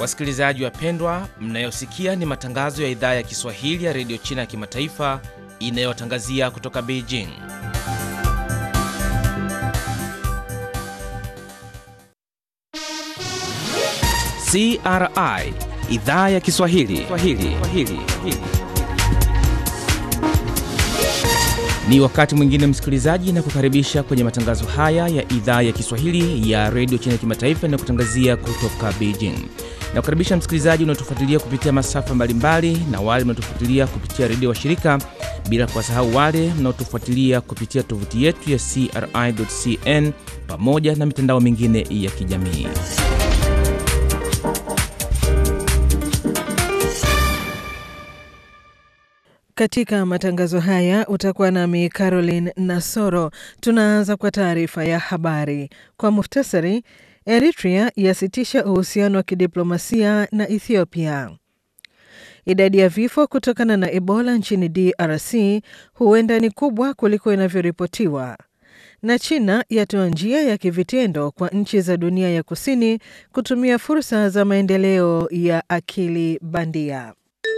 Wasikilizaji wapendwa, mnayosikia ni matangazo ya idhaa ya Kiswahili ya redio China ya kimataifa inayotangazia kutoka Beijing. CRI idhaa ya Kiswahili Swahili. Swahili. Ni wakati mwingine msikilizaji, na kukaribisha kwenye matangazo haya ya idhaa ya Kiswahili ya redio China ya kimataifa na kutangazia kutoka Beijing. Na kukaribisha msikilizaji unaotufuatilia kupitia masafa mbalimbali na wale mnaotufuatilia kupitia redio wa shirika, bila kuwasahau wale mnaotufuatilia kupitia tovuti yetu ya CRI.cn pamoja na mitandao mingine ya kijamii. Katika matangazo haya utakuwa nami Caroline Nasoro. Tunaanza kwa taarifa ya habari kwa muhtasari. Eritrea yasitisha uhusiano wa kidiplomasia na Ethiopia. Idadi ya vifo kutokana na Ebola nchini DRC huenda ni kubwa kuliko inavyoripotiwa. Na China yatoa njia ya kivitendo kwa nchi za dunia ya kusini kutumia fursa za maendeleo ya akili bandia.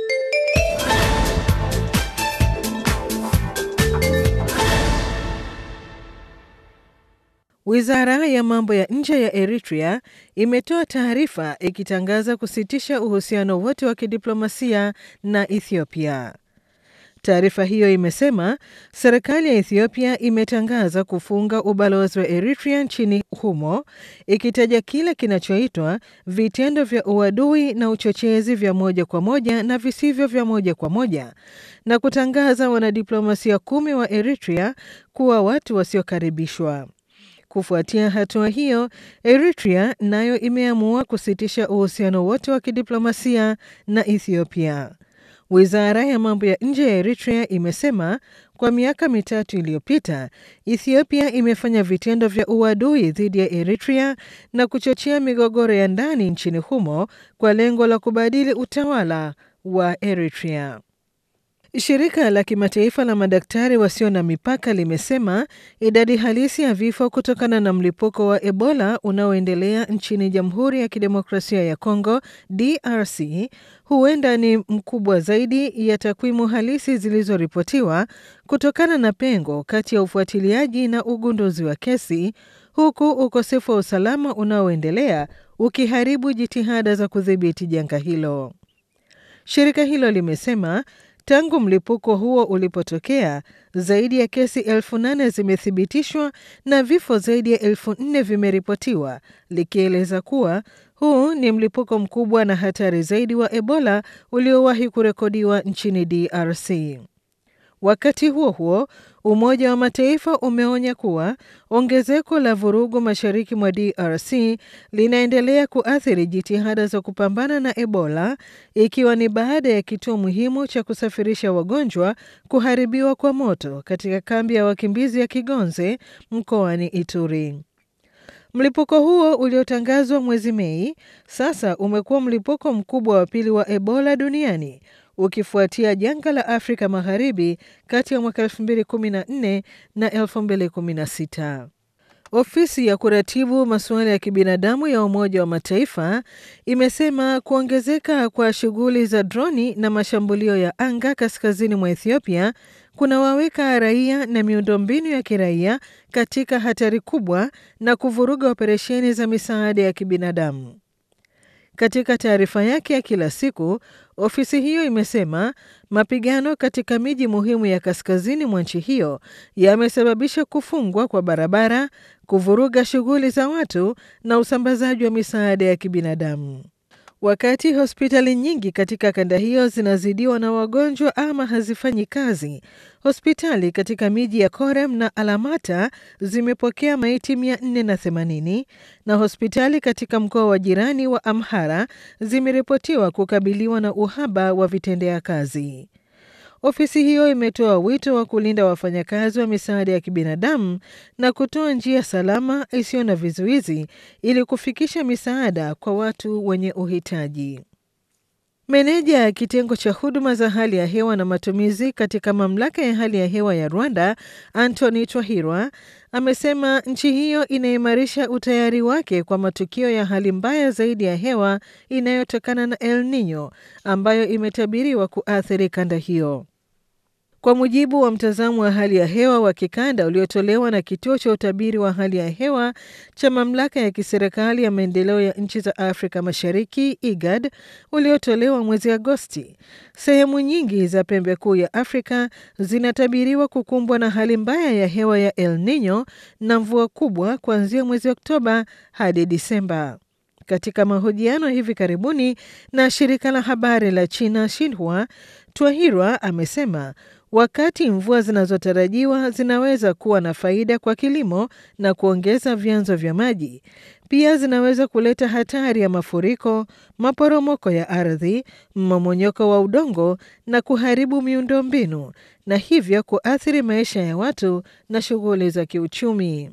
Wizara ya mambo ya nje ya Eritrea imetoa taarifa ikitangaza kusitisha uhusiano wote wa kidiplomasia na Ethiopia. Taarifa hiyo imesema serikali ya Ethiopia imetangaza kufunga ubalozi wa Eritrea nchini humo, ikitaja kile kinachoitwa vitendo vya uadui na uchochezi vya moja kwa moja na visivyo vya moja kwa moja, na kutangaza wanadiplomasia kumi wa Eritrea kuwa watu wasiokaribishwa. Kufuatia hatua hiyo, Eritrea nayo imeamua kusitisha uhusiano wote wa kidiplomasia na Ethiopia. Wizara ya mambo ya nje ya Eritrea imesema kwa miaka mitatu iliyopita, Ethiopia imefanya vitendo vya uadui dhidi ya Eritrea na kuchochea migogoro ya ndani nchini humo kwa lengo la kubadili utawala wa Eritrea. Shirika la kimataifa la madaktari wasio na mipaka limesema idadi halisi ya vifo kutokana na mlipuko wa Ebola unaoendelea nchini Jamhuri ya Kidemokrasia ya Kongo DRC huenda ni mkubwa zaidi ya takwimu halisi zilizoripotiwa kutokana na pengo kati ya ufuatiliaji na ugunduzi wa kesi, huku ukosefu wa usalama unaoendelea ukiharibu jitihada za kudhibiti janga hilo. Shirika hilo limesema Tangu mlipuko huo ulipotokea zaidi ya kesi elfu nane zimethibitishwa na vifo zaidi ya elfu nne vimeripotiwa, likieleza kuwa huu ni mlipuko mkubwa na hatari zaidi wa Ebola uliowahi kurekodiwa nchini DRC. Wakati huo huo, Umoja wa Mataifa umeonya kuwa ongezeko la vurugu mashariki mwa DRC linaendelea kuathiri jitihada za kupambana na Ebola, ikiwa ni baada ya kituo muhimu cha kusafirisha wagonjwa kuharibiwa kwa moto katika kambi ya wakimbizi ya Kigonze mkoani Ituri. Mlipuko huo uliotangazwa mwezi Mei sasa umekuwa mlipuko mkubwa wa pili wa Ebola duniani ukifuatia janga la Afrika Magharibi kati ya mwaka 2014 na 2016. Ofisi ya kuratibu masuala ya kibinadamu ya Umoja wa Mataifa imesema kuongezeka kwa shughuli za droni na mashambulio ya anga kaskazini mwa Ethiopia kunawaweka raia na miundombinu ya kiraia katika hatari kubwa na kuvuruga operesheni za misaada ya kibinadamu. Katika taarifa yake ya kila siku, ofisi hiyo imesema mapigano katika miji muhimu ya kaskazini mwa nchi hiyo yamesababisha kufungwa kwa barabara, kuvuruga shughuli za watu na usambazaji wa misaada ya kibinadamu. Wakati hospitali nyingi katika kanda hiyo zinazidiwa na wagonjwa ama hazifanyi kazi, hospitali katika miji ya Korem na Alamata zimepokea maiti 480 na hospitali katika mkoa wa jirani wa Amhara zimeripotiwa kukabiliwa na uhaba wa vitendea kazi. Ofisi hiyo imetoa wito wa kulinda wafanyakazi wa misaada ya kibinadamu na kutoa njia salama isiyo na vizuizi ili kufikisha misaada kwa watu wenye uhitaji. Meneja ya kitengo cha huduma za hali ya hewa na matumizi katika mamlaka ya hali ya hewa ya Rwanda, Anthony Twahirwa, amesema nchi hiyo inaimarisha utayari wake kwa matukio ya hali mbaya zaidi ya hewa inayotokana na El Nino ambayo imetabiriwa kuathiri kanda hiyo. Kwa mujibu wa mtazamo wa hali ya hewa wa kikanda uliotolewa na kituo cha utabiri wa hali ya hewa cha mamlaka ya kiserikali ya maendeleo ya nchi za Afrika Mashariki IGAD uliotolewa mwezi Agosti, sehemu nyingi za pembe kuu ya Afrika zinatabiriwa kukumbwa na hali mbaya ya hewa ya El Nino na mvua kubwa kuanzia mwezi Oktoba hadi Disemba. Katika mahojiano hivi karibuni na shirika la habari la China Xinhua, Twahirwa amesema wakati mvua zinazotarajiwa zinaweza kuwa na faida kwa kilimo na kuongeza vyanzo vya maji, pia zinaweza kuleta hatari ya mafuriko, maporomoko ya ardhi, mmomonyoko wa udongo na kuharibu miundombinu na hivyo kuathiri maisha ya watu na shughuli za kiuchumi.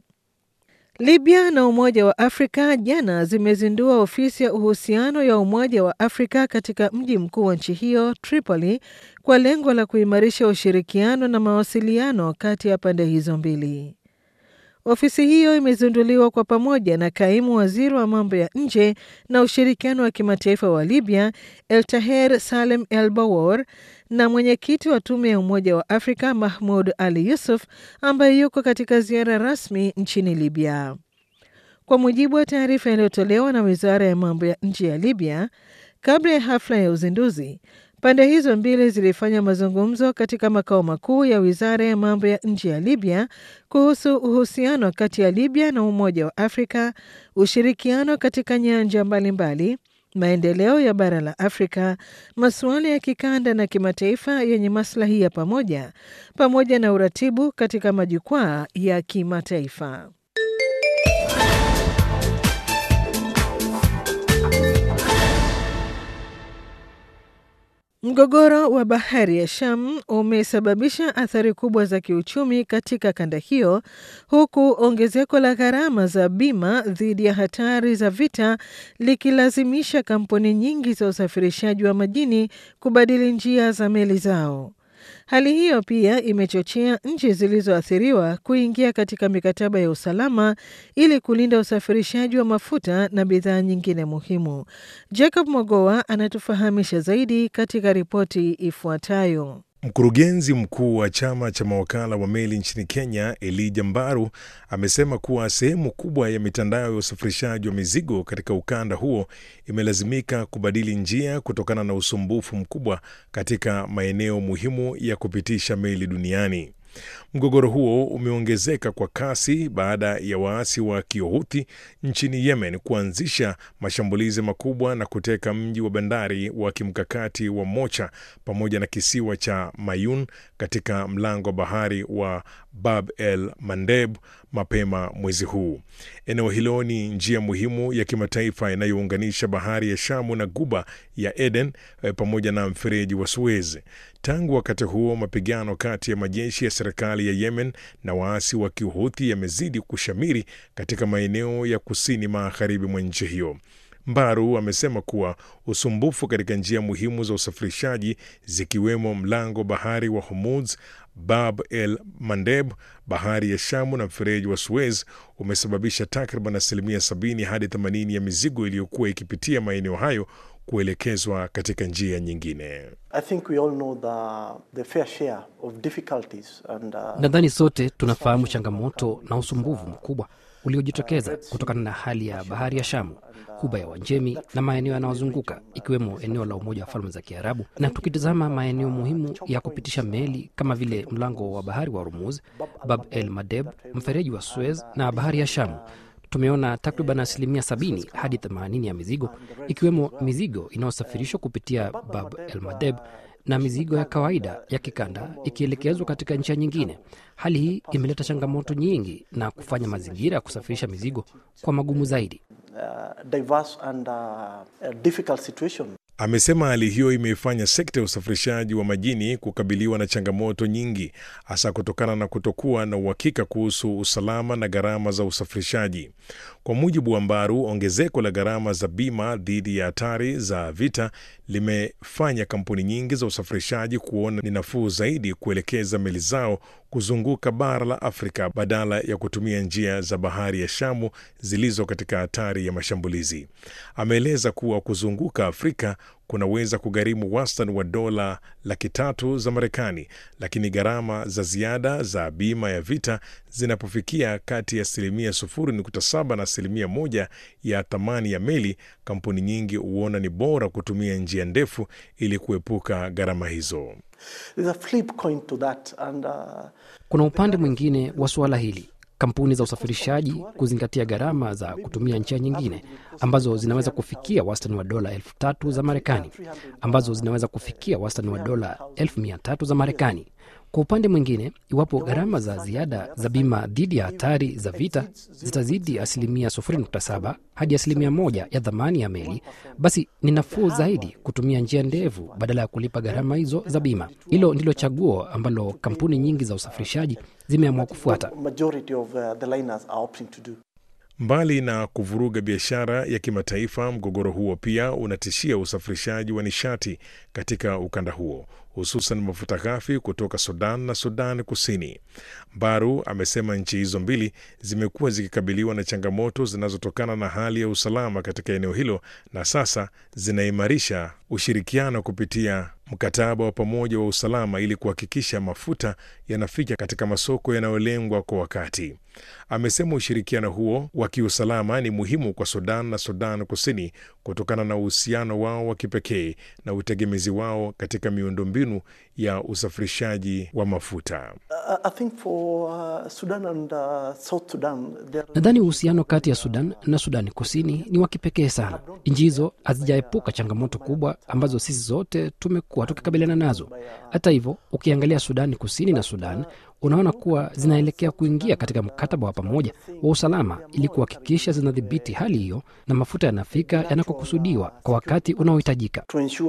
Libya na Umoja wa Afrika jana zimezindua ofisi ya uhusiano ya Umoja wa Afrika katika mji mkuu wa nchi hiyo Tripoli, kwa lengo la kuimarisha ushirikiano na mawasiliano kati ya pande hizo mbili. Ofisi hiyo imezinduliwa kwa pamoja na kaimu waziri wa mambo ya nje na ushirikiano wa kimataifa wa Libya, Eltaher Salem El Bawor, na mwenyekiti wa tume ya Umoja wa Afrika Mahmud Ali Yusuf ambaye yuko katika ziara rasmi nchini Libya. Kwa mujibu wa taarifa iliyotolewa na wizara ya mambo ya nje ya Libya, kabla ya hafla ya uzinduzi, pande hizo mbili zilifanya mazungumzo katika makao makuu ya wizara ya mambo ya nje ya Libya kuhusu uhusiano kati ya Libya na Umoja wa Afrika, ushirikiano katika nyanja mbalimbali, maendeleo ya bara la Afrika, masuala ya kikanda na kimataifa yenye maslahi ya pamoja, pamoja na uratibu katika majukwaa ya kimataifa. Mgogoro wa bahari ya Sham umesababisha athari kubwa za kiuchumi katika kanda hiyo, huku ongezeko la gharama za bima dhidi ya hatari za vita likilazimisha kampuni nyingi za usafirishaji wa majini kubadili njia za meli zao. Hali hiyo pia imechochea nchi zilizoathiriwa kuingia katika mikataba ya usalama ili kulinda usafirishaji wa mafuta na bidhaa nyingine muhimu. Jacob Mogoa anatufahamisha zaidi katika ripoti ifuatayo. Mkurugenzi mkuu wa chama cha mawakala wa meli nchini Kenya, Elijah Mbaru, amesema kuwa sehemu kubwa ya mitandao ya usafirishaji wa mizigo katika ukanda huo imelazimika kubadili njia kutokana na usumbufu mkubwa katika maeneo muhimu ya kupitisha meli duniani. Mgogoro huo umeongezeka kwa kasi baada ya waasi wa Kihouthi nchini Yemen kuanzisha mashambulizi makubwa na kuteka mji wa bandari wa kimkakati wa Mocha pamoja na kisiwa cha Mayun katika mlango wa bahari wa Bab el Mandeb mapema mwezi huu. Eneo hilo ni njia muhimu ya kimataifa inayounganisha bahari ya Shamu na guba ya Eden pamoja na mfereji wa Suez. Tangu wakati huo, mapigano kati ya majeshi ya serikali ya Yemen na waasi wa Kihuthi yamezidi kushamiri katika maeneo ya kusini magharibi mwa nchi hiyo. Mbaru amesema kuwa usumbufu katika njia muhimu za usafirishaji zikiwemo mlango bahari wa Hormuz, Bab el Mandeb, bahari ya Shamu na mfereji wa Suez umesababisha takriban asilimia 70 hadi 80 ya mizigo iliyokuwa ikipitia maeneo hayo kuelekezwa katika njia nyingine. Uh... nadhani sote tunafahamu changamoto na usumbufu mkubwa uliojitokeza kutokana na hali ya bahari ya Shamu, Ghuba ya Uajemi na maeneo yanayozunguka ikiwemo eneo la Umoja wa Falme za Kiarabu. Na tukitazama maeneo muhimu ya kupitisha meli kama vile mlango wa bahari wa Hormuz, Bab el Mandeb, mfereji wa Suez na bahari ya Shamu, tumeona takriban asilimia 70 hadi 80 ya mizigo ikiwemo mizigo inayosafirishwa kupitia Bab el Mandeb na mizigo ya kawaida ya kikanda ikielekezwa katika nchi nyingine. Hali hii imeleta changamoto nyingi na kufanya mazingira ya kusafirisha mizigo kwa magumu zaidi. Uh, diverse and, uh, difficult situation. Amesema hali hiyo imeifanya sekta ya usafirishaji wa majini kukabiliwa na changamoto nyingi, hasa kutokana na kutokuwa na uhakika kuhusu usalama na gharama za usafirishaji. Kwa mujibu wa Mbaru, ongezeko la gharama za bima dhidi ya hatari za vita limefanya kampuni nyingi za usafirishaji kuona ni nafuu zaidi kuelekeza meli zao kuzunguka bara la Afrika badala ya kutumia njia za bahari ya Shamu zilizo katika hatari ya mashambulizi. Ameeleza kuwa kuzunguka Afrika kunaweza kugharimu wastani wa dola laki tatu za Marekani, lakini gharama za ziada za bima ya vita zinapofikia kati ya asilimia 0.7 na asilimia moja ya thamani ya meli, kampuni nyingi huona ni bora kutumia njia ndefu ili kuepuka gharama hizo. And, uh... Kuna upande mwingine wa suala hili kampuni za usafirishaji kuzingatia gharama za kutumia njia nyingine ambazo zinaweza kufikia wastani wa dola elfu tatu za Marekani, ambazo zinaweza kufikia wastani wa dola elfu mia tatu za Marekani. Kwa upande mwingine, iwapo gharama za ziada za bima dhidi ya hatari za vita zitazidi asilimia 0.7 hadi asilimia moja ya dhamani ya meli, basi ni nafuu zaidi kutumia njia ndefu badala ya kulipa gharama hizo za bima. Hilo ndilo chaguo ambalo kampuni nyingi za usafirishaji zimeamua kufuata. Mbali na kuvuruga biashara ya kimataifa, mgogoro huo pia unatishia usafirishaji wa nishati katika ukanda huo, hususan mafuta ghafi kutoka Sudan na Sudan Kusini. Baru amesema nchi hizo mbili zimekuwa zikikabiliwa na changamoto zinazotokana na hali ya usalama katika eneo hilo na sasa zinaimarisha ushirikiano kupitia mkataba wa pamoja wa usalama ili kuhakikisha mafuta yanafika katika masoko yanayolengwa kwa wakati. Amesema ushirikiano huo wa kiusalama ni muhimu kwa Sudan na Sudan Kusini kutokana na uhusiano wao wa kipekee na utegemezi wao katika miundombinu ya usafirishaji wa mafuta. Nadhani uhusiano kati ya Sudan na Sudani Kusini ni wa kipekee sana. Nchi hizo hazijaepuka changamoto kubwa ambazo sisi zote tumekuwa tukikabiliana nazo. Hata hivyo, ukiangalia Sudani Kusini na Sudan unaona kuwa zinaelekea kuingia katika mkataba wa pamoja wa usalama ili kuhakikisha zinadhibiti hali hiyo na mafuta yanafika yanakokusudiwa kwa wakati unaohitajika.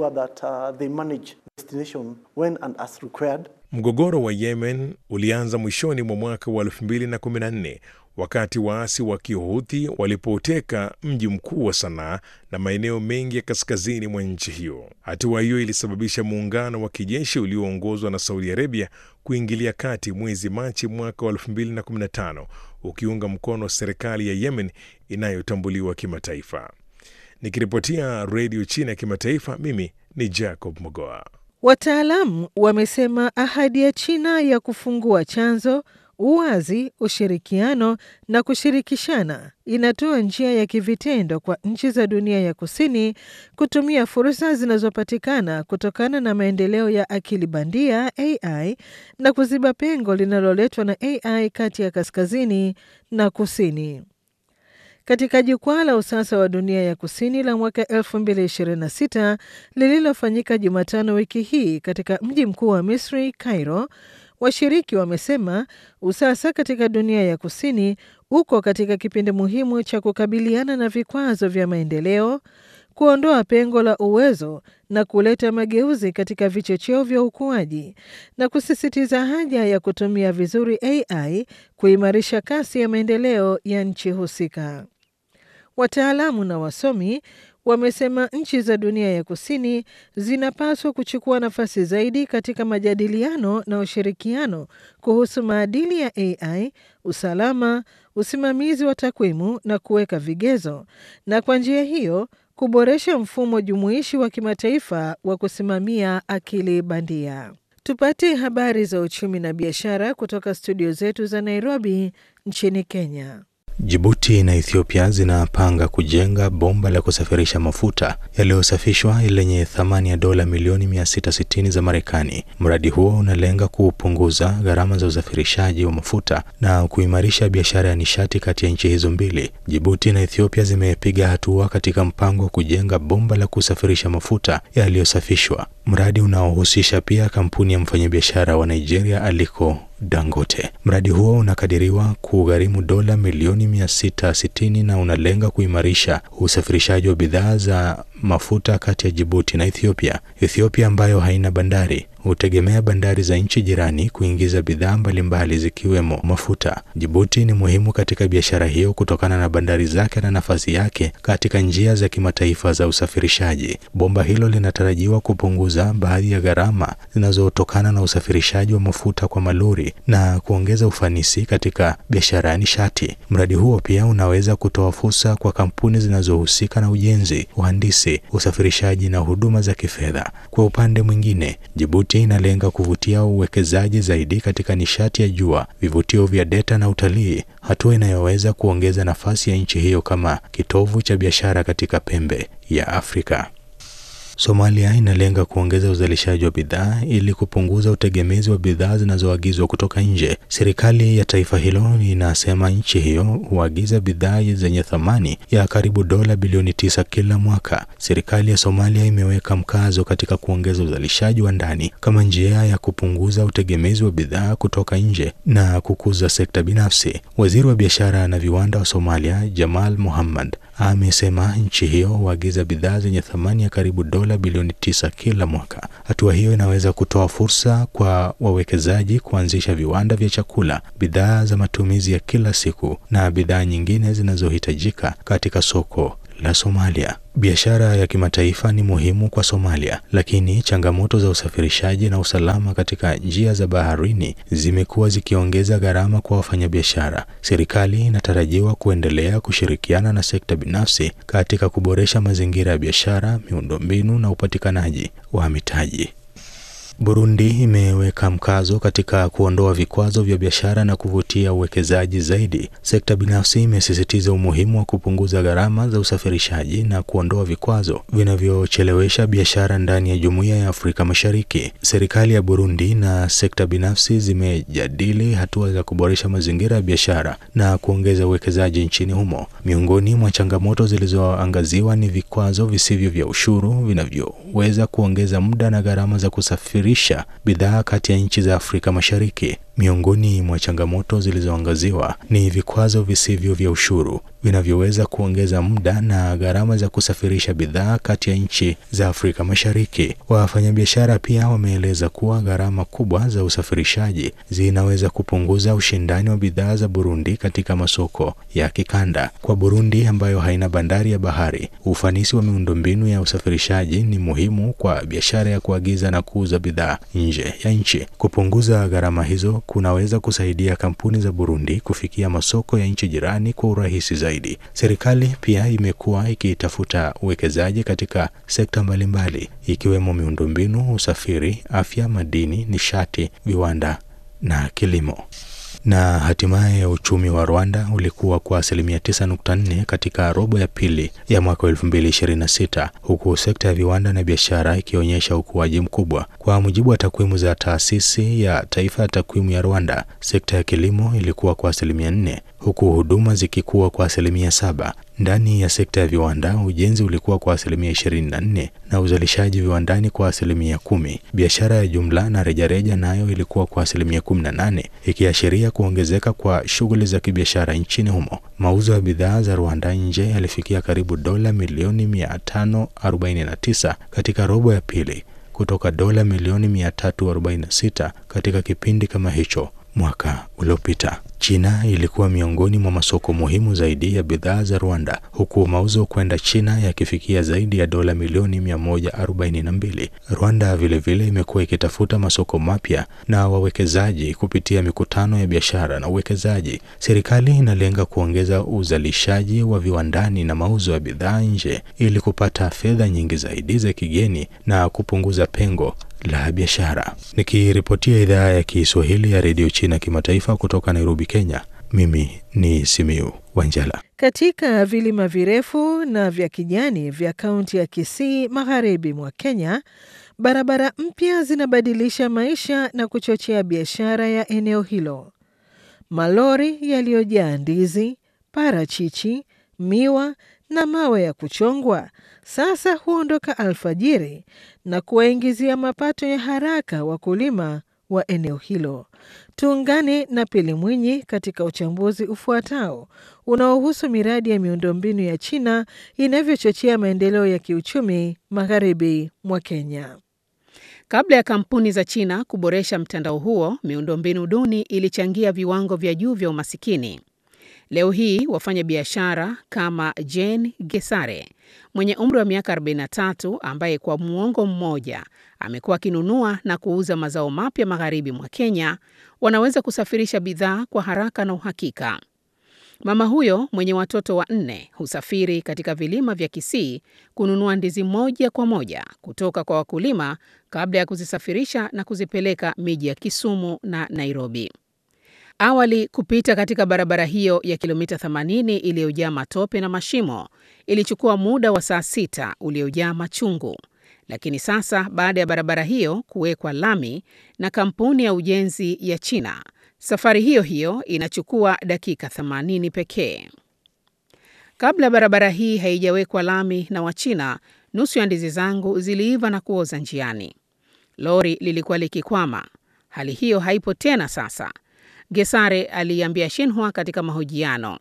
Mgogoro wa Yemen ulianza mwishoni mwa mwaka wa 2014 wakati waasi wa Kihuthi walipoteka mji mkuu wa Sanaa na maeneo mengi ya kaskazini mwa nchi hiyo. Hatua hiyo ilisababisha muungano wa kijeshi ulioongozwa na Saudi Arabia kuingilia kati mwezi Machi mwaka wa 2015 ukiunga mkono serikali ya Yemen inayotambuliwa kimataifa. Nikiripotia Redio China ya Kimataifa, mimi ni Jacob Mogoa. Wataalamu wamesema ahadi ya China ya kufungua chanzo uwazi, ushirikiano na kushirikishana inatoa njia ya kivitendo kwa nchi za dunia ya kusini kutumia fursa zinazopatikana kutokana na maendeleo ya akili bandia AI na kuziba pengo linaloletwa na AI kati ya kaskazini na kusini. Katika jukwaa la usasa wa dunia ya kusini la mwaka 2026 lililofanyika Jumatano wiki hii katika mji mkuu wa Misri, Cairo, washiriki wamesema usasa katika dunia ya kusini uko katika kipindi muhimu cha kukabiliana na vikwazo vya maendeleo, kuondoa pengo la uwezo na kuleta mageuzi katika vichocheo vya ukuaji na kusisitiza haja ya kutumia vizuri AI kuimarisha kasi ya maendeleo ya nchi husika. Wataalamu na wasomi wamesema nchi za dunia ya kusini zinapaswa kuchukua nafasi zaidi katika majadiliano na ushirikiano kuhusu maadili ya AI, usalama, usimamizi wa takwimu na kuweka vigezo, na kwa njia hiyo kuboresha mfumo jumuishi wa kimataifa wa kusimamia akili bandia. Tupate habari za uchumi na biashara kutoka studio zetu za Nairobi nchini Kenya. Jibuti na Ethiopia zinapanga kujenga bomba la kusafirisha mafuta yaliyosafishwa lenye thamani ya dola milioni 660 za Marekani. Mradi huo unalenga kupunguza gharama za usafirishaji wa mafuta na kuimarisha biashara ya nishati kati ya nchi hizo mbili. Jibuti na Ethiopia zimepiga hatua katika mpango wa kujenga bomba la kusafirisha mafuta yaliyosafishwa, mradi unaohusisha pia kampuni ya mfanyabiashara wa Nigeria Aliko Dangote. Mradi huo unakadiriwa kugharimu dola milioni 660 na unalenga kuimarisha usafirishaji wa bidhaa za mafuta kati ya Jibuti na Ethiopia. Ethiopia ambayo haina bandari hutegemea bandari za nchi jirani kuingiza bidhaa mbalimbali zikiwemo mafuta. Jibuti ni muhimu katika biashara hiyo kutokana na bandari zake na nafasi yake katika njia za kimataifa za usafirishaji. Bomba hilo linatarajiwa kupunguza baadhi ya gharama zinazotokana na usafirishaji wa mafuta kwa malori na kuongeza ufanisi katika biashara ya nishati. Mradi huo pia unaweza kutoa fursa kwa kampuni zinazohusika na ujenzi, uhandisi, usafirishaji na huduma za kifedha. Kwa upande mwingine, Jibuti inalenga kuvutia uwekezaji zaidi katika nishati ya jua, vivutio vya data na utalii, hatua inayoweza kuongeza nafasi ya nchi hiyo kama kitovu cha biashara katika pembe ya Afrika. Somalia inalenga kuongeza uzalishaji wa bidhaa ili kupunguza utegemezi wa bidhaa zinazoagizwa kutoka nje. Serikali ya taifa hilo inasema nchi hiyo huagiza bidhaa zenye thamani ya karibu dola bilioni tisa kila mwaka. Serikali ya Somalia imeweka mkazo katika kuongeza uzalishaji wa ndani kama njia ya kupunguza utegemezi wa bidhaa kutoka nje na kukuza sekta binafsi. Waziri wa biashara na viwanda wa Somalia, Jamal Muhammad, amesema nchi hiyo huagiza bidhaa zenye thamani ya karibu dola bilioni tisa kila mwaka. Hatua hiyo inaweza kutoa fursa kwa wawekezaji kuanzisha viwanda vya chakula, bidhaa za matumizi ya kila siku na bidhaa nyingine zinazohitajika katika soko la Somalia. Biashara ya kimataifa ni muhimu kwa Somalia, lakini changamoto za usafirishaji na usalama katika njia za baharini zimekuwa zikiongeza gharama kwa wafanyabiashara. Serikali inatarajiwa kuendelea kushirikiana na sekta binafsi katika kuboresha mazingira ya biashara, miundombinu na upatikanaji wa mitaji. Burundi imeweka mkazo katika kuondoa vikwazo vya biashara na kuvutia uwekezaji zaidi. Sekta binafsi imesisitiza umuhimu wa kupunguza gharama za usafirishaji na kuondoa vikwazo vinavyochelewesha biashara ndani ya Jumuiya ya Afrika Mashariki. Serikali ya Burundi na sekta binafsi zimejadili hatua za kuboresha mazingira ya biashara na kuongeza uwekezaji nchini humo. Miongoni mwa changamoto zilizoangaziwa ni vikwazo visivyo vya ushuru vinavyoweza kuongeza muda na gharama za kusafiri risha bidhaa kati ya nchi za Afrika Mashariki. Miongoni mwa changamoto zilizoangaziwa ni vikwazo visivyo vya ushuru vinavyoweza kuongeza muda na gharama za kusafirisha bidhaa kati ya nchi za Afrika Mashariki. Wafanyabiashara pia wameeleza kuwa gharama kubwa za usafirishaji zinaweza kupunguza ushindani wa bidhaa za Burundi katika masoko ya kikanda. Kwa Burundi ambayo haina bandari ya bahari, ufanisi wa miundombinu ya usafirishaji ni muhimu kwa biashara ya kuagiza na kuuza bidhaa nje ya nchi. Kupunguza gharama hizo kunaweza kusaidia kampuni za Burundi kufikia masoko ya nchi jirani kwa urahisi zaidi. Serikali pia imekuwa ikitafuta uwekezaji katika sekta mbalimbali ikiwemo miundombinu, usafiri, afya, madini, nishati, viwanda na kilimo. Na hatimaye uchumi wa Rwanda ulikuwa kwa asilimia 9.4 katika robo ya pili ya mwaka 2026 huku sekta ya viwanda na biashara ikionyesha ukuaji mkubwa. Kwa mujibu wa takwimu za taasisi ya taifa ya takwimu ya Rwanda, sekta ya kilimo ilikuwa kwa asilimia 4 huku huduma zikikuwa kwa asilimia saba. Ndani ya sekta ya viwanda, ujenzi ulikuwa kwa asilimia 24 na uzalishaji viwandani kwa asilimia kumi. Biashara ya jumla na rejareja nayo ilikuwa kwa asilimia 18, ikiashiria kuongezeka kwa shughuli za kibiashara nchini humo. Mauzo ya bidhaa za Rwanda nje yalifikia karibu dola milioni 549 katika robo ya pili kutoka dola milioni 346 katika kipindi kama hicho mwaka uliopita. China ilikuwa miongoni mwa masoko muhimu zaidi ya bidhaa za Rwanda, huku mauzo kwenda China yakifikia zaidi ya dola milioni 142. Rwanda vilevile imekuwa ikitafuta masoko mapya na wawekezaji kupitia mikutano ya biashara na uwekezaji. Serikali inalenga kuongeza uzalishaji wa viwandani na mauzo ya bidhaa nje ili kupata fedha nyingi zaidi za kigeni na kupunguza pengo la biashara. Nikiripotia idhaa ya Kiswahili ya redio China kimataifa kutoka Nairobi, Kenya, mimi ni Simiu Wanjala. Katika vilima virefu na vya kijani vya kaunti ya Kisii, magharibi mwa Kenya, barabara mpya zinabadilisha maisha na kuchochea biashara ya eneo hilo. Malori yaliyojaa ndizi, parachichi, miwa na mawe ya kuchongwa sasa huondoka alfajiri na kuwaingizia mapato ya haraka wakulima wa eneo hilo. Tuungane na Pili Mwinyi katika uchambuzi ufuatao unaohusu miradi ya miundombinu ya China inavyochochea maendeleo ya kiuchumi magharibi mwa Kenya. Kabla ya kampuni za China kuboresha mtandao huo, miundombinu duni ilichangia viwango vya juu vya umasikini. Leo hii wafanya biashara kama Jane Gesare mwenye umri wa miaka 43 ambaye kwa muongo mmoja amekuwa akinunua na kuuza mazao mapya magharibi mwa Kenya wanaweza kusafirisha bidhaa kwa haraka na uhakika. Mama huyo mwenye watoto wanne husafiri katika vilima vya Kisii kununua ndizi moja kwa moja kutoka kwa wakulima kabla ya kuzisafirisha na kuzipeleka miji ya Kisumu na Nairobi. Awali kupita katika barabara hiyo ya kilomita 80 iliyojaa matope na mashimo ilichukua muda wa saa sita uliojaa machungu, lakini sasa baada ya barabara hiyo kuwekwa lami na kampuni ya ujenzi ya China, safari hiyo hiyo inachukua dakika 80 pekee. Kabla barabara hii haijawekwa lami na Wachina, nusu ya ndizi zangu ziliiva na kuoza njiani. Lori lilikuwa likikwama. Hali hiyo haipo tena sasa, Gesare aliambia Shinhua katika mahojiano.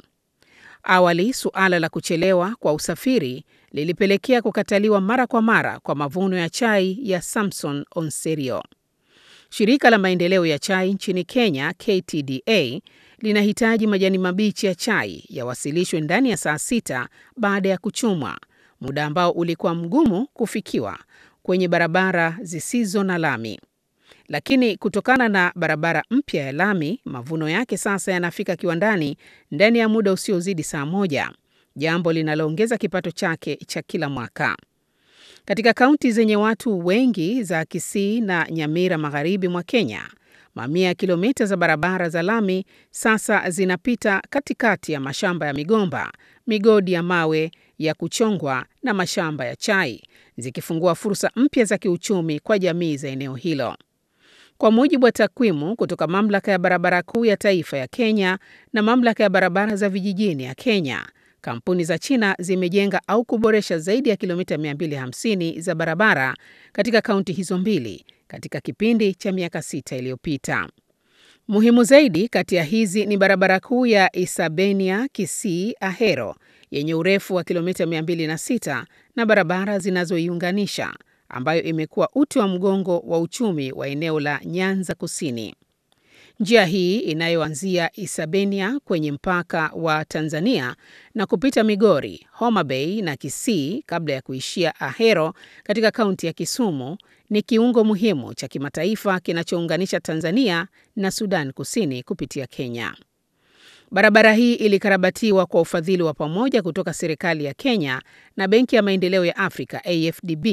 Awali suala la kuchelewa kwa usafiri lilipelekea kukataliwa mara kwa mara kwa mavuno ya chai ya Samson Onserio. Shirika la maendeleo ya chai nchini Kenya, KTDA, linahitaji majani mabichi ya chai yawasilishwe ndani ya saa sita baada ya kuchumwa, muda ambao ulikuwa mgumu kufikiwa kwenye barabara zisizo na lami. Lakini kutokana na barabara mpya ya lami, mavuno yake sasa yanafika kiwandani ndani ya muda usiozidi saa moja, jambo linaloongeza kipato chake cha kila mwaka. Katika kaunti zenye watu wengi za Kisii na Nyamira magharibi mwa Kenya, mamia ya kilomita za barabara za lami sasa zinapita katikati ya mashamba ya migomba, migodi ya mawe ya kuchongwa na mashamba ya chai, zikifungua fursa mpya za kiuchumi kwa jamii za eneo hilo. Kwa mujibu wa takwimu kutoka mamlaka ya barabara kuu ya taifa ya Kenya na mamlaka ya barabara za vijijini ya Kenya, kampuni za China zimejenga au kuboresha zaidi ya kilomita 250 za barabara katika kaunti hizo mbili katika kipindi cha miaka sita iliyopita. Muhimu zaidi kati ya hizi ni barabara kuu ya Isabenia Kisii Ahero yenye urefu wa kilomita 206 na barabara zinazoiunganisha ambayo imekuwa uti wa mgongo wa uchumi wa eneo la Nyanza Kusini. Njia hii inayoanzia Isabenia kwenye mpaka wa Tanzania na kupita Migori, Homa Bay na Kisii kabla ya kuishia Ahero katika kaunti ya Kisumu ni kiungo muhimu cha kimataifa kinachounganisha Tanzania na Sudan Kusini kupitia Kenya. Barabara hii ilikarabatiwa kwa ufadhili wa pamoja kutoka serikali ya Kenya na Benki ya Maendeleo ya Afrika AfDB.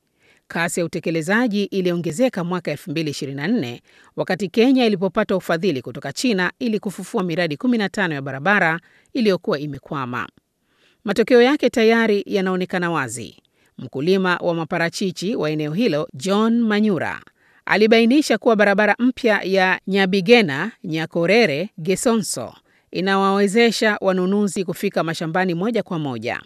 Kasi ya utekelezaji iliongezeka mwaka 2024 wakati Kenya ilipopata ufadhili kutoka China ili kufufua miradi 15 ya barabara iliyokuwa imekwama. Matokeo yake tayari yanaonekana wazi. Mkulima wa maparachichi wa eneo hilo, John Manyura, alibainisha kuwa barabara mpya ya Nyabigena Nyakorere Gesonso inawawezesha wanunuzi kufika mashambani moja kwa moja.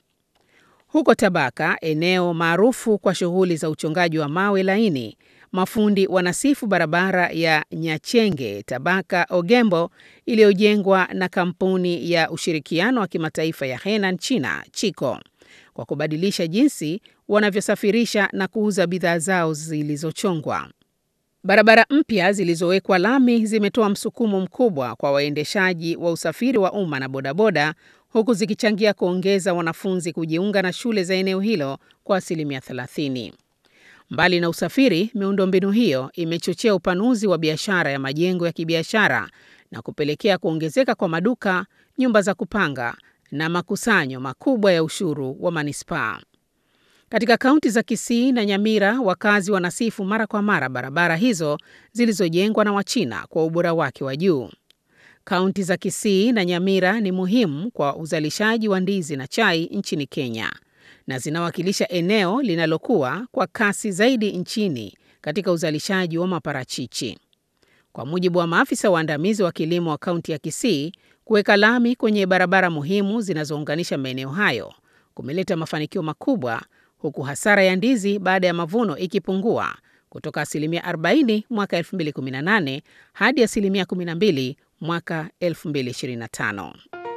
Huko Tabaka, eneo maarufu kwa shughuli za uchongaji wa mawe laini, mafundi wanasifu barabara ya Nyachenge Tabaka Ogembo iliyojengwa na kampuni ya ushirikiano wa kimataifa ya Henan China Chiko kwa kubadilisha jinsi wanavyosafirisha na kuuza bidhaa zao zilizochongwa. Barabara mpya zilizowekwa lami zimetoa msukumo mkubwa kwa waendeshaji wa usafiri wa umma na bodaboda huku zikichangia kuongeza wanafunzi kujiunga na shule za eneo hilo kwa asilimia 30. Mbali na usafiri, miundombinu hiyo imechochea upanuzi wa biashara ya majengo ya kibiashara na kupelekea kuongezeka kwa maduka, nyumba za kupanga na makusanyo makubwa ya ushuru wa manispaa. Katika kaunti za Kisii na Nyamira, wakazi wanasifu mara kwa mara barabara hizo zilizojengwa na Wachina kwa ubora wake wa juu. Kaunti za Kisii na Nyamira ni muhimu kwa uzalishaji wa ndizi na chai nchini Kenya na zinawakilisha eneo linalokuwa kwa kasi zaidi nchini katika uzalishaji wa maparachichi. Kwa mujibu wa maafisa waandamizi wa kilimo wa kaunti ya Kisii, kuweka lami kwenye barabara muhimu zinazounganisha maeneo hayo kumeleta mafanikio makubwa, huku hasara ya ndizi baada ya mavuno ikipungua kutoka asilimia 40 mwaka 2018 hadi asilimia 12 mwaka 2025.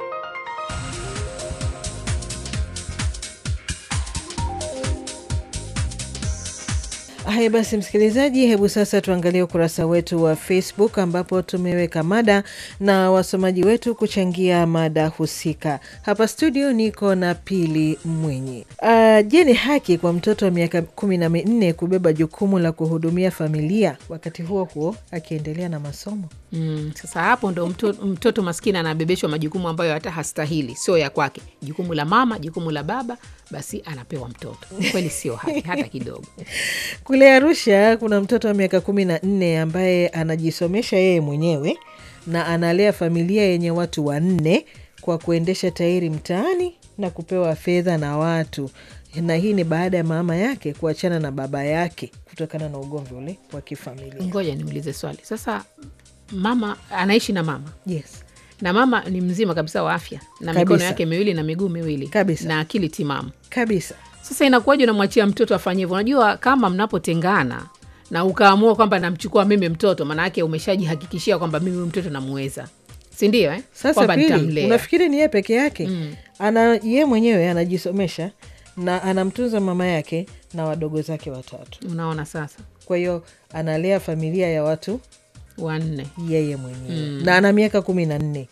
Haya basi, msikilizaji, hebu sasa tuangalie ukurasa wetu wa Facebook ambapo tumeweka mada na wasomaji wetu kuchangia mada husika. Hapa studio niko na Pili Mwinyi. Uh, je, ni haki kwa mtoto wa miaka kumi na minne kubeba jukumu la kuhudumia familia wakati huo huo akiendelea na masomo? Mm, sasa hapo ndo mtoto, mtoto maskini anabebeshwa majukumu ambayo hata hastahili, sio ya kwake. Jukumu la mama, jukumu la baba, basi anapewa mtoto. Kweli sio haki hata kidogo. Kule Arusha kuna mtoto wa miaka kumi na nne ambaye anajisomesha yeye mwenyewe na analea familia yenye watu wanne kwa kuendesha tairi mtaani na kupewa fedha na watu, na hii ni baada ya mama yake kuachana na baba yake kutokana na ugomvi ule wa kifamilia. Ngoja niulize swali sasa. Mama anaishi na mama Yes, na mama ni mzima kabisa wa afya na Kabisa. mikono yake miwili na miguu miwili Kabisa. na akili timamu. kabisa. Sasa inakuwaje unamwachia mtoto afanye hivyo? Unajua, kama mnapotengana na ukaamua kwamba namchukua mimi mtoto, maana yake umeshajihakikishia kwamba mimi huyu mtoto namuweza, si ndio? Eh, Sasa kwamba pili, nitamlea. unafikiri ni yeye peke yake? Ana ye mwenyewe anajisomesha na anamtunza mama yake na wadogo zake watatu, Unaona sasa, kwa hiyo analea familia ya watu wanne yeye mwenyewe na ana miaka kumi na nne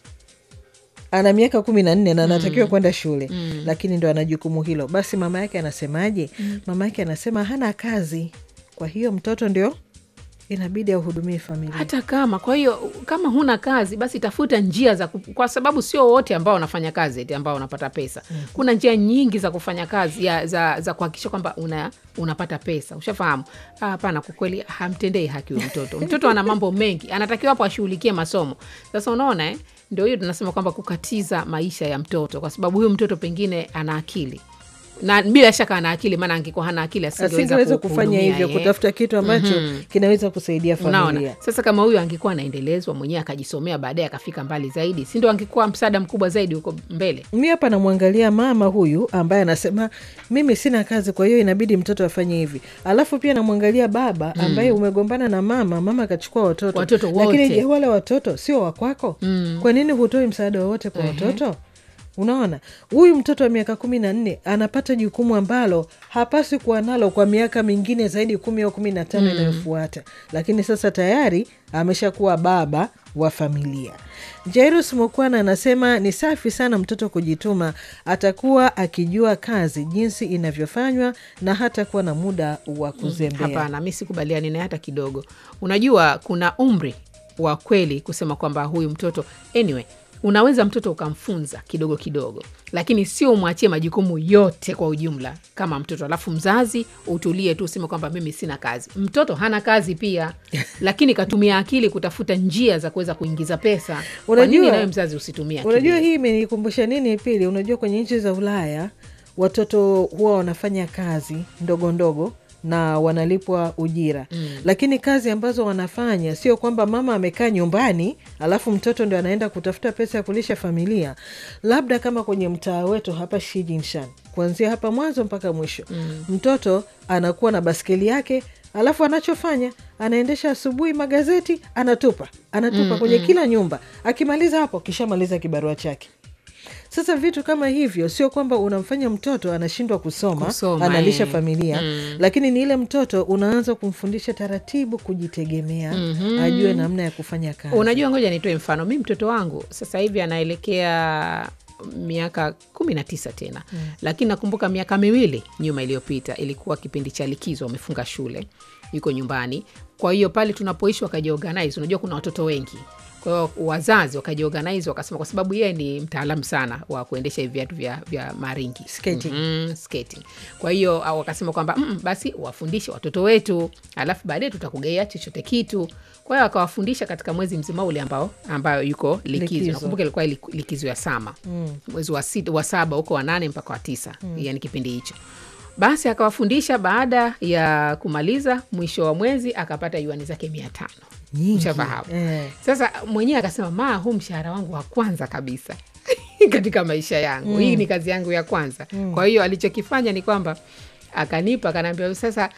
ana miaka kumi na nne na anatakiwa kwenda shule lakini ndo ana jukumu hilo. Basi mama yake anasemaje? Mama yake anasema hana kazi, kwa hiyo mtoto ndio inabidi ahudumie familia. hata kama kwa hiyo kama huna kazi basi tafuta njia za ku, kwa sababu sio wote ambao wanafanya kazi eti ambao wanapata pesa kuna njia nyingi za kufanya kazi ya, za, za kuhakikisha kwamba una, unapata pesa ushafahamu Ah, hapana kwa kweli hamtendei haki huyo mtoto mtoto ana mambo mengi anatakiwa hapo ashughulikie masomo sasa unaona eh? ndio hiyo tunasema kwamba kukatiza maisha ya mtoto kwa sababu huyu mtoto pengine ana akili na bila shaka ana akili maana angekuwa hana akili Asingeweza asingeweza kufanya kuhudumia, hivyo, eh. kutafuta kitu ambacho kinaweza kusaidia familia. Unaona, sasa kama huyu angekuwa anaendelezwa mwenyewe akajisomea baadaye akafika mbali zaidi, si ndo angekuwa msaada mkubwa zaidi huko mbele? Mi hapa namwangalia mama huyu ambaye anasema mimi sina kazi, kwa hiyo inabidi mtoto afanye hivi. Alafu pia namwangalia baba ambaye umegombana na mama, mama akachukua watoto, Watoto lakini wote. je, wale watoto sio wakwako? Kwa nini hutoi msaada wowote kwa watoto? Unaona, huyu mtoto wa miaka kumi na nne anapata jukumu ambalo hapaswi kuwa nalo kwa miaka mingine zaidi kumi au kumi na tano inayofuata, lakini sasa tayari ameshakuwa baba wa familia. Jairus Mokwana anasema ni safi sana mtoto kujituma, atakuwa akijua kazi jinsi inavyofanywa na hatakuwa na muda wa kuzembea. Hapana, mi sikubaliani naye hata kidogo. Unajua kuna umri wa kweli kusema kwamba huyu mtoto anyway, unaweza mtoto ukamfunza kidogo kidogo, lakini sio umwachie majukumu yote kwa ujumla kama mtoto, alafu mzazi utulie tu useme kwamba mimi sina kazi. Mtoto hana kazi pia, lakini katumia akili kutafuta njia za kuweza kuingiza pesa. Kwa nini Unajua- nawe mzazi usitumie akili? Unajua hii imenikumbusha nini Pili? Unajua kwenye nchi za Ulaya watoto huwa wanafanya kazi ndogo ndogo na wanalipwa ujira mm. Lakini kazi ambazo wanafanya sio kwamba mama amekaa nyumbani alafu mtoto ndo anaenda kutafuta pesa ya kulisha familia. Labda kama kwenye mtaa wetu hapa Shijinshan, kuanzia hapa mwanzo mpaka mwisho mm. mtoto anakuwa na baskeli yake alafu anachofanya anaendesha asubuhi magazeti anatupa anatupa kwenye kila nyumba. Akimaliza hapo, kishamaliza kibarua chake. Sasa vitu kama hivyo sio kwamba unamfanya mtoto anashindwa kusoma, Kusoma, analisha eh. familia lakini ni ile mtoto unaanza kumfundisha taratibu kujitegemea, ajue namna ya kufanya kazi. Unajua, ngoja nitoe mfano. Mi mtoto wangu sasa hivi anaelekea miaka kumi na tisa tena mm. Lakini nakumbuka miaka miwili nyuma iliyopita ilikuwa kipindi cha likizo, wamefunga shule, yuko nyumbani. Kwa hiyo pale tunapoishi wakajiorganize, unajua kuna watoto wengi kwa hiyo wazazi wakajiorganize wakasema, kwa sababu yeye ni mtaalamu sana wa kuendesha hivi viatu vya, vya maringi Skating. mm, skating. Kwa hiyo au wakasema kwamba mm, basi wafundishe watoto wetu, alafu baadaye tutakugaia chochote kitu. Kwa hiyo akawafundisha katika mwezi mzima ule ambao ambayo yuko likizo, Likizo. nakumbuka ilikuwa ili- likizo ya sama mwezi wa, sita, wa saba huko wa nane mpaka wa tisa yani kipindi hicho basi akawafundisha. Baada ya kumaliza mwisho wa mwezi akapata yuani zake mia tano Nyingi. Ushafahamu? Eh. Sasa mwenyewe akasema, maa, huu mshahara wangu wa kwanza kabisa katika maisha yangu, hii ni kazi yangu ya kwanza. Kwa hiyo alichokifanya ni kwamba akanipa, akanaambia, sasa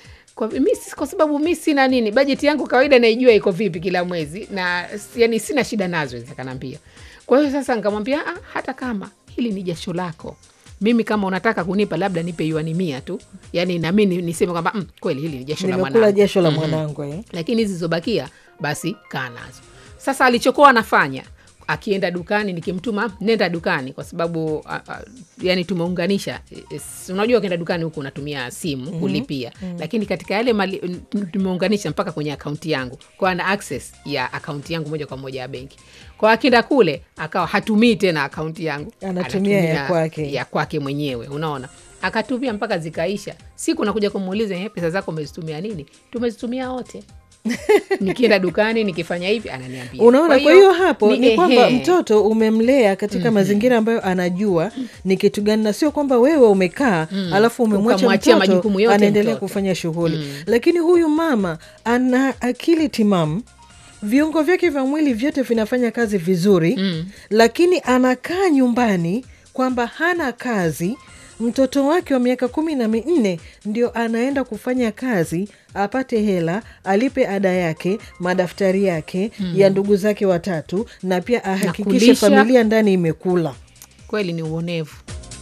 kwa, mi, kwa sababu mi sina nini bajeti yangu kawaida naijua iko vipi kila mwezi na yani sina shida nazo kanambia kwa hiyo sasa nikamwambia ah, hata kama hili ni jasho lako mimi kama unataka kunipa labda nipe yuani mia tu yani nami ni- niseme kwamba mm, kweli hili ni jasho la nimekula mwanangu jasho la Mhm mwanangu eh. lakini hizi zilizobakia basi kaa nazo sasa alichokuwa anafanya akienda dukani nikimtuma nenda dukani kwa sababu a, a, yani tumeunganisha e, e, s- unajua ukienda dukani huku unatumia simu mm-hmm. kulipia mm-hmm. lakini katika yale mali, n- tumeunganisha mpaka kwenye akaunti yangu kwa ana access ya akaunti yangu moja kwa moja ya benki kwa akienda kule akawa hatumii tena akaunti yangu Anatumia ya kwake. ya kwake mwenyewe unaona akatumia mpaka zikaisha siku nakuja kumuuliza "Eh, pesa zako umezitumia nini tumezitumia wote nikienda dukani nikifanya hivi ananiambia unaona kwa hiyo hapo ni, ehe. kwamba mtoto umemlea katika mazingira ambayo anajua ni kitu gani na sio kwamba wewe umekaa alafu umemwacha Ukamwachia mtoto majukumu yote anaendelea mtoto. kufanya shughuli lakini huyu mama ana akili timamu viungo vyake vya mwili vyote vinafanya kazi vizuri mm. lakini anakaa nyumbani kwamba hana kazi mtoto wake wa miaka kumi na minne ndio anaenda kufanya kazi apate hela alipe ada yake madaftari yake mm. ya ndugu zake watatu na pia ahakikishe kulisha. familia ndani imekula kweli ni uonevu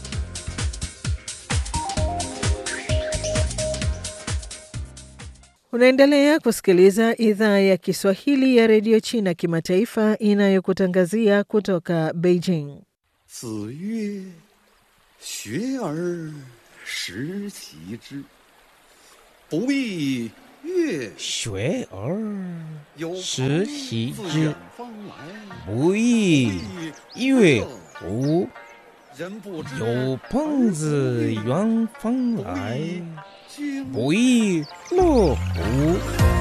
Unaendelea kusikiliza idhaa ya Kiswahili ya redio China kimataifa inayokutangazia kutoka Beijing. 子曰：“学而时齐之，不亦乐学而有时朋习自之远方来， 不亦乐乎？ 人不知有朋自远方来， 经不亦乐乎？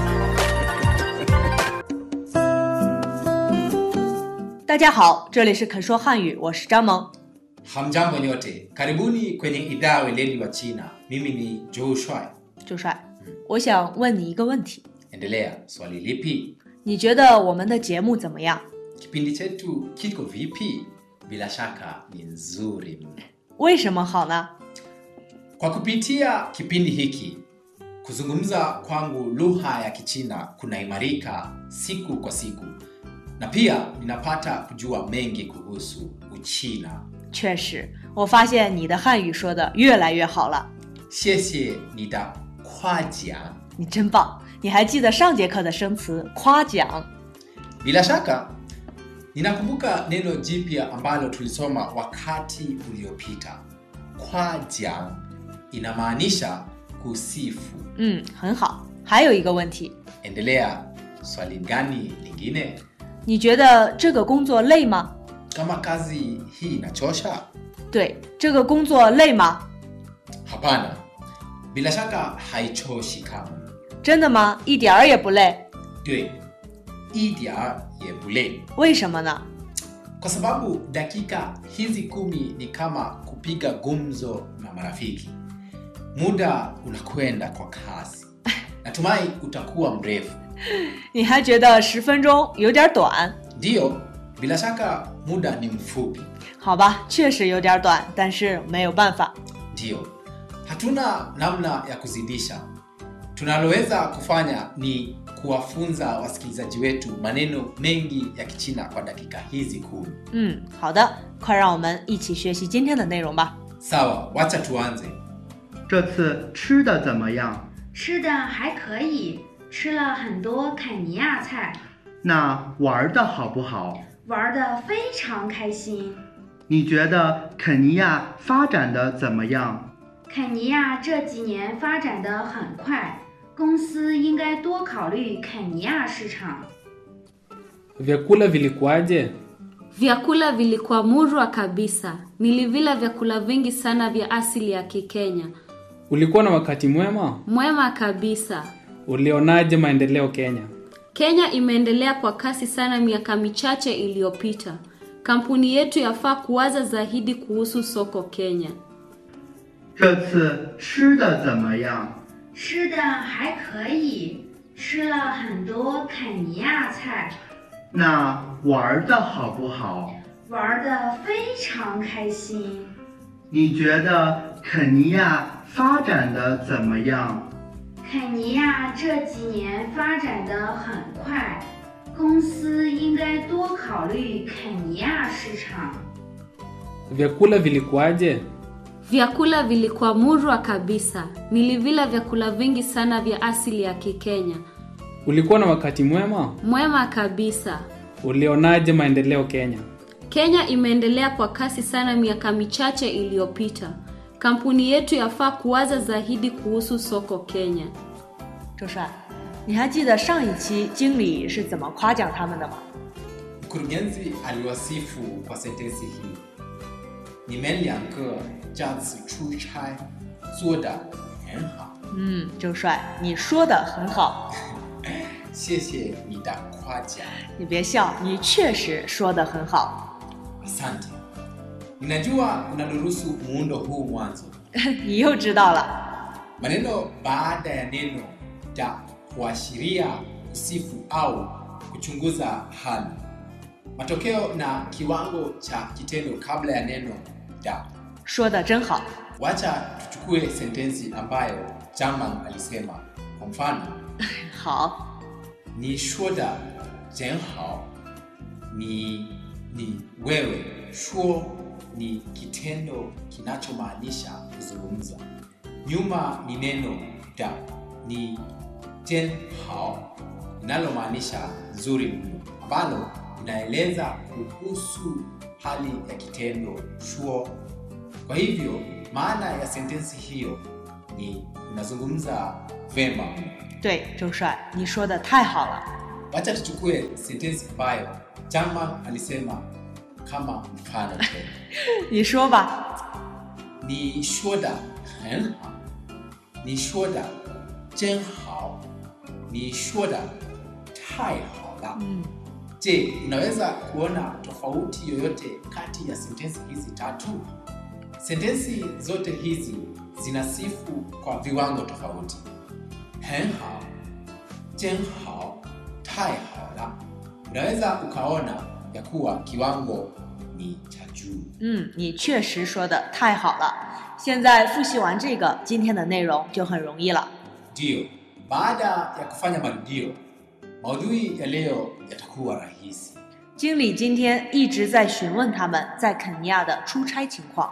大家好，这里是肯说汉语，我是张萌。 Hamjambo nyote, karibuni kwenye idhaa ya weledi wa China. Mimi ni Joe Shuai. 周帅，我想问你一个问题， Endelea, swali lipi? 你觉得我们的节目怎么样？ Kipindi chetu kiko vipi? Bila shaka ni nzuri mno. 为什么好呢？ Kwa kupitia kipindi hiki, kuzungumza kwangu lugha ya Kichina kunaimarika siku kwa siku, na pia ninapata kujua mengi kuhusu Uchina. 确实，我发现你的汉语说的越来越好了， 谢谢你的夸奖。 你真棒！你还记得上节课的生词夸奖？ Bila shaka ninakumbuka neno jipya ambalo tulisoma wakati uliopita. Kwajiang inamaanisha kusifu. 嗯，很好。还有一个问题， Endelea, swali gani lingine? 你觉得这个工作累吗？ Kama kazi hii inachosha? 对，这个工作累吗？ Hapana, bila shaka haichoshi kamwe. 真的吗？一点儿也不累。 Dwe, idia ye bule. 为什么呢？ Kwa sababu dakika hizi kumi ni kama kupiga gumzo na marafiki. Muda unakwenda kwa kasi. Natumai utakuwa mrefu. 你还觉得十分钟有点短？ Ndiyo, bila shaka muda ni mfupi. 好吧，确实有点短，但是没有办法。 Ndiyo, hatuna namna ya kuzidisha. Tunaloweza kufanya ni kuwafunza wasikilizaji wetu maneno mengi ya Kichina kwa dakika hizi kumi. 嗯，好的，快让我们一起学习今天的内容吧。 Sawa, wacha tuanze. 这次吃的怎么样？ 吃的还可以，吃了很多肯尼亚菜， 那玩的好不好？ 玩的非常开心。 你觉得肯尼亚发展的怎么样？ 肯尼亚这几年发展的很快，公司应该多考虑肯尼亚市场。 Vyakula vilikuwaje? Vyakula vilikuwa murwa kabisa. Nilivila vyakula vingi sana vya asili ya Kikenya. Ulikuwa na wakati mwema? Mwema kabisa. Ulionaje maendeleo Kenya? Kenya imeendelea kwa kasi sana miaka michache iliyopita. Kampuni yetu yafaa kuwaza zaidi kuhusu soko Kenya. 这次吃的怎么样？ 吃的还可以，吃了很多肯尼亚菜， 那玩的好不好？ 玩的非常开心。 你觉得肯尼亚发展的怎么样？ 肯尼亚这几年发展的很快，公司应该多考虑肯尼亚市场。 Vyakula vilikuwaje? Vyakula vilikuwa murwa kabisa. Nilivila vyakula vingi sana vya asili ya Kikenya. Ulikuwa na wakati mwema? Mwema kabisa. Ulionaje maendeleo Kenya? Kenya imeendelea kwa kasi sana miaka michache iliyopita. Kampuni yetu yafaa kuwaza zaidi kuhusu soko Kenya. 周帅，你还记得上一期经理是怎么夸奖他们的吗？ Mkurugenzi aliwasifu kwa sentensi hii: Nime两个这次出差做得很好。 嗯，周帅，你说的很好， 谢谢你的夸奖。 你别笑，你确实说的很好。 Asante. Ninajua unadurusu muundo huu mwanzo. 你又知道了。 Maneno baada ya neno da huashiria kusifu au kuchunguza hali. Matokeo na kiwango cha kitendo kabla ya neno da. 说的真好。 Wacha tuchukue sentensi ambayo Jaman alisema. Kwa mfano, 好， ni shoda hao ni ni wewe. Shuo ni kitendo kinachomaanisha kuzungumza. Nyuma ni neno da ni jen hao linalomaanisha nzuri mno, ambalo linaeleza kuhusu hali ya kitendo shuo. Kwa hivyo maana ya sentensi hiyo ni unazungumza vema mno. 对，周帅，你说的太好了。 Wacha tuchukue sentensi ambayo Jaman alisema kama mfano tena. 你说吧。 你说的很好，你说的真好，你说的太好了。 嗯， Je, unaweza kuona tofauti yoyote kati ya sentensi hizi tatu? Sentensi zote hizi zinasifu kwa viwango tofauti. 很好，真好，太好了。Unaweza ukaona ya kuwa kiwango ni cha juu. 嗯，你确实说的太好了。现在复习完这个，今天的内容就很容易了。 Ndiyo, baada ya kufanya marudio, maudhui ya leo yatakuwa rahisi. 经理今天一直在询问他们在肯尼亚的出差情况。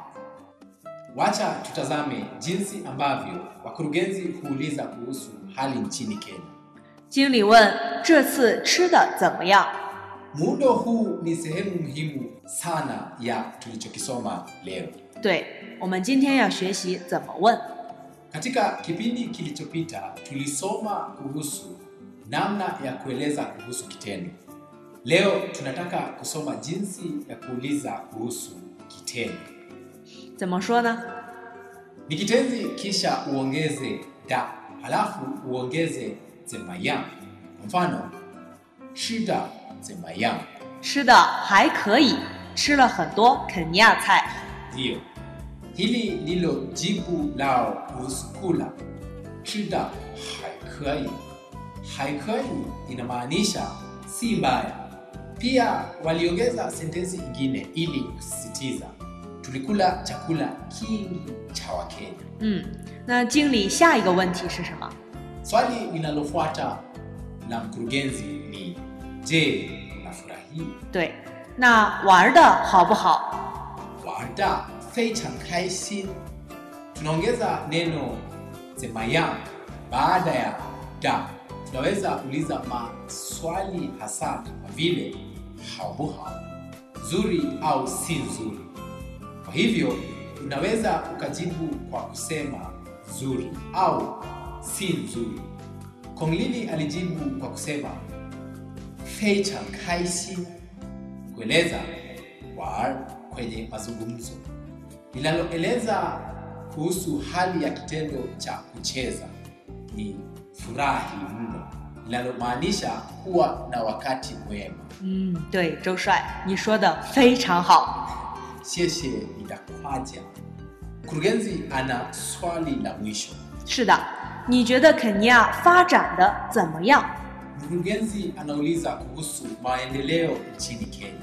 Wacha tutazame jinsi ambavyo wakurugenzi huuliza kuhusu hali nchini Kenya. 经理问：“这次吃的怎么样 Muundo huu ni sehemu muhimu sana ya tulichokisoma leo.？” 对，我们今天要学习怎么问。 Katika kipindi kilichopita tulisoma kuhusu namna ya kueleza kuhusu kitendo. Leo tunataka kusoma jinsi ya kuuliza kuhusu kitendo. 怎么说呢？ Ni kitenzi kisha uongeze da, halafu uongeze zemayang. Kwa mfano, shida zemayang. 吃的还可以，吃了很多肯尼亚菜。 Ndiyo, hili ndilo jibu lao kuhusu kula. Shida haikui. Haikui inamaanisha si mbaya. Pia waliongeza sentensi ingine ili kusisitiza, tulikula chakula kingi cha Wakenya. 嗯，那经理下一个问题是什么？ Swali linalofuata la mkurugenzi ni je, unafurahi? 对，那玩的好不好？ Wada非常开心. Tunaongeza neno zemayang baada ya da. Tunaweza uliza maswali hasa kama vile haubuhau, nzuri au si nzuri. Kwa hivyo unaweza ukajibu kwa kusema nzuri au si nzuri. Konglili alijibu kwa kusema feichan kaishin, kueleza war kwenye mazungumzo linaloeleza kuhusu hali ya kitendo cha kucheza ni furahi mno, linalomaanisha kuwa na wakati mwema. 嗯，对，周帅，你说的非常好。 谢谢你的夸奖。Mkurugenzi ana swali la mwisho. 是的，你觉得肯尼亚发展的怎么样？ Mkurugenzi anauliza kuhusu maendeleo nchini Kenya.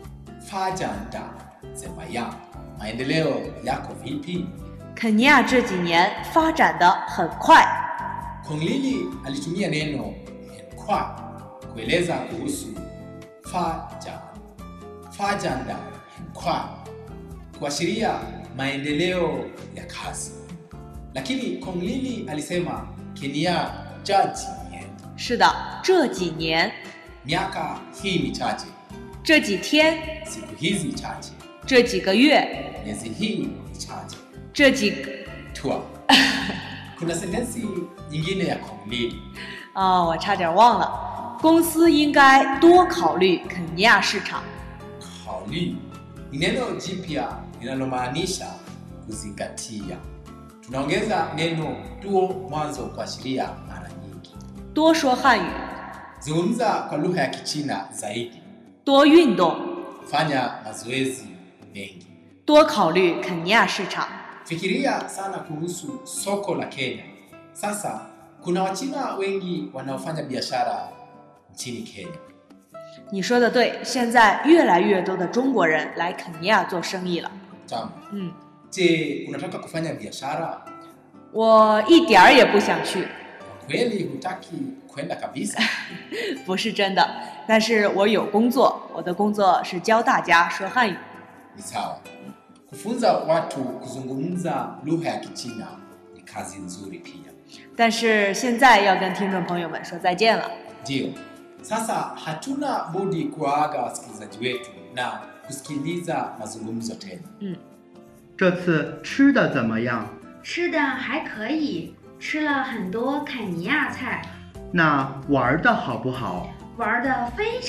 Fajanda zemayang, maendeleo yako vipi? 肯尼亚这几年发展的很快， Konglili alitumia neno kwa kueleza kuhusu faja fajanda kwa kuashiria maendeleo ya kazi, lakini Konglili alisema Kenya jaji 是的，这几年、 miaka hii michache, 这几天、 siku hizi chache, 这几个月、 miezi hii michache 这几个 tua. Kuna sentensi nyingine ya Konglili 啊、我差点忘了，公司应该多考虑肯尼亚市场。 kauli ni neno jipya linalomaanisha kuzingatia. Tunaongeza neno tuo mwanzo kuashiria mara nyingi. 多说汉语， Zungumza kwa lugha ya Kichina zaidi, 多运动， fanya mazoezi mengi, 多考虑肯尼亚市场。 fikiria sana kuhusu soko la Kenya. Sasa kuna Wachina wengi wanaofanya biashara nchini Kenya. 你说的对，现在越来越多的中国人来肯尼亚做生意了。 Tamu. 嗯， Je, unataka kufanya biashara? 我一点儿也不想去， Kweli hutaki kwenda kabisa? 不是真的。但是我有工作，我的工作是教大家说汉语。 Ni sawa. Kufunza watu kuzungumza lugha ya Kichina ni kazi nzuri pia. 但是现在要跟听众朋友们说再见了。 Ndiyo. Sasa hatuna budi kuwaaga wasikilizaji wetu na kusikiliza mazungumzo tena. 嗯， 这次吃的怎么样？ 吃的还可以，吃了很多肯尼亚菜， 那玩的好不好？ 玩的非常。